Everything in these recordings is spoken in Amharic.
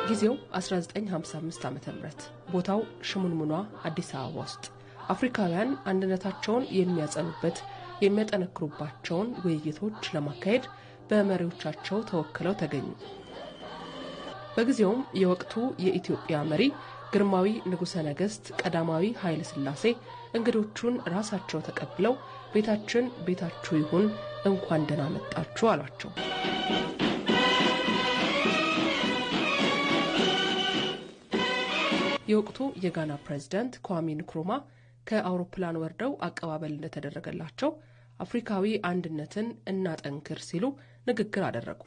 ጊዜው 1955 ዓ ም ቦታው ሽሙንሙኗ አዲስ አበባ ውስጥ አፍሪካውያን አንድነታቸውን የሚያጸኑበት የሚያጠነክሩባቸውን ውይይቶች ለማካሄድ በመሪዎቻቸው ተወክለው ተገኙ። በጊዜውም የወቅቱ የኢትዮጵያ መሪ ግርማዊ ንጉሠ ነገሥት ቀዳማዊ ኃይለ ሥላሴ እንግዶቹን ራሳቸው ተቀብለው ቤታችን ቤታችሁ ይሁን እንኳን ደህና መጣችሁ አሏቸው። የወቅቱ የጋና ፕሬዝዳንት ኳሚ ንክሩማ ከአውሮፕላን ወርደው አቀባበል እንደተደረገላቸው አፍሪካዊ አንድነትን እናጠንክር ሲሉ ንግግር አደረጉ።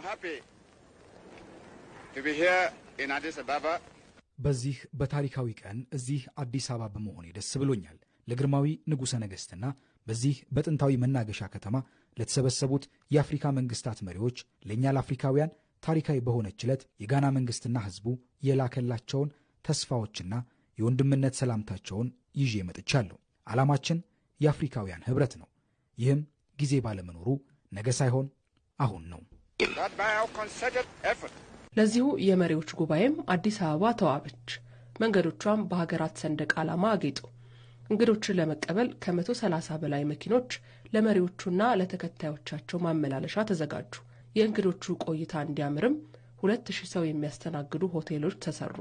በዚህ በታሪካዊ ቀን እዚህ አዲስ አበባ በመሆኔ ደስ ብሎኛል። ለግርማዊ ንጉሠ ነገሥትና በዚህ በጥንታዊ መናገሻ ከተማ ለተሰበሰቡት የአፍሪካ መንግስታት መሪዎች ለእኛ ለአፍሪካውያን ታሪካዊ በሆነች ዕለት የጋና መንግሥትና ሕዝቡ የላከላቸውን ተስፋዎችና የወንድምነት ሰላምታቸውን ይዤ መጥቻለሁ። ዓላማችን የአፍሪካውያን ኅብረት ነው። ይህም ጊዜ ባለመኖሩ ነገ ሳይሆን አሁን ነው። ለዚሁ የመሪዎች ጉባኤም አዲስ አበባ ተዋበች። መንገዶቿም በሀገራት ሰንደቅ ዓላማ አጌጡ። እንግዶችን ለመቀበል ከመቶ ሰላሳ በላይ መኪኖች ለመሪዎቹና ለተከታዮቻቸው ማመላለሻ ተዘጋጁ። የእንግዶቹ ቆይታ እንዲያምርም ሁለት ሺህ ሰው የሚያስተናግዱ ሆቴሎች ተሰሩ።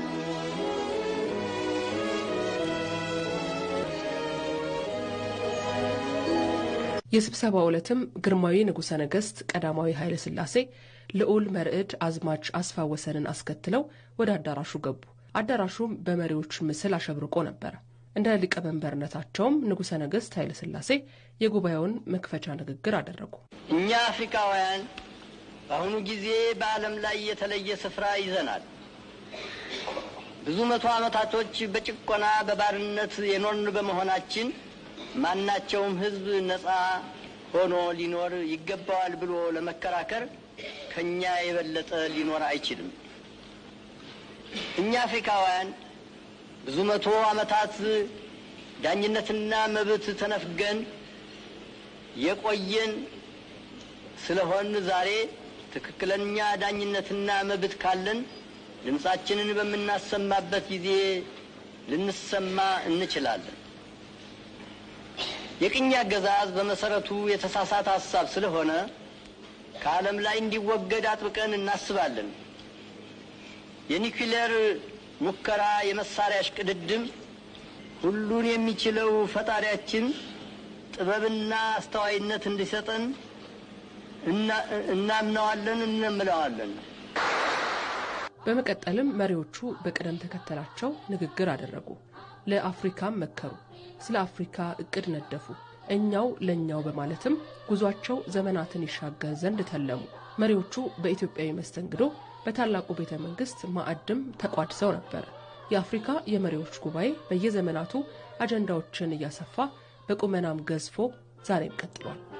የስብሰባው ዕለትም ግርማዊ ንጉሠ ነገሥት ቀዳማዊ ኃይለ ሥላሴ ልዑል መርዕድ አዝማች አስፋ ወሰንን አስከትለው ወደ አዳራሹ ገቡ። አዳራሹም በመሪዎች ምስል አሸብርቆ ነበረ። እንደ ሊቀመንበርነታቸውም ንጉሠ ነገሥት ኃይለ ሥላሴ የጉባኤውን መክፈቻ ንግግር አደረጉ። እኛ አፍሪካውያን በአሁኑ ጊዜ በዓለም ላይ የተለየ ስፍራ ይዘናል። ብዙ መቶ ዓመታቶች በጭቆና በባርነት የኖርን በመሆናችን ማናቸውም ሕዝብ ነፃ ሆኖ ሊኖር ይገባዋል ብሎ ለመከራከር ከእኛ የበለጠ ሊኖር አይችልም። እኛ አፍሪካውያን ብዙ መቶ ዓመታት ዳኝነትና መብት ተነፍገን የቆየን ስለሆን ዛሬ ትክክለኛ ዳኝነትና መብት ካለን ድምፃችንን በምናሰማበት ጊዜ ልንሰማ እንችላለን። የቅኝ አገዛዝ በመሰረቱ የተሳሳተ ሀሳብ ስለሆነ ከዓለም ላይ እንዲወገድ አጥብቀን እናስባለን። የኒውክሌር ሙከራ፣ የመሳሪያ እሽቅድድም ሁሉን የሚችለው ፈጣሪያችን ጥበብና አስተዋይነት እንዲሰጠን እናምነዋለን፣ እንምለዋለን። በመቀጠልም መሪዎቹ በቅደም ተከተላቸው ንግግር አደረጉ። ለአፍሪካም መከሩ። ስለ አፍሪካ እቅድ ነደፉ። እኛው ለእኛው በማለትም ጉዟቸው ዘመናትን ይሻገር ዘንድ ተለሙ። መሪዎቹ በኢትዮጵያዊ መስተንግዶ በታላቁ ቤተ መንግስት ማዕድም ተቋድሰው ነበር። የአፍሪካ የመሪዎች ጉባኤ በየዘመናቱ አጀንዳዎችን እያሰፋ በቁመናም ገዝፎ ዛሬም ቀጥሏል።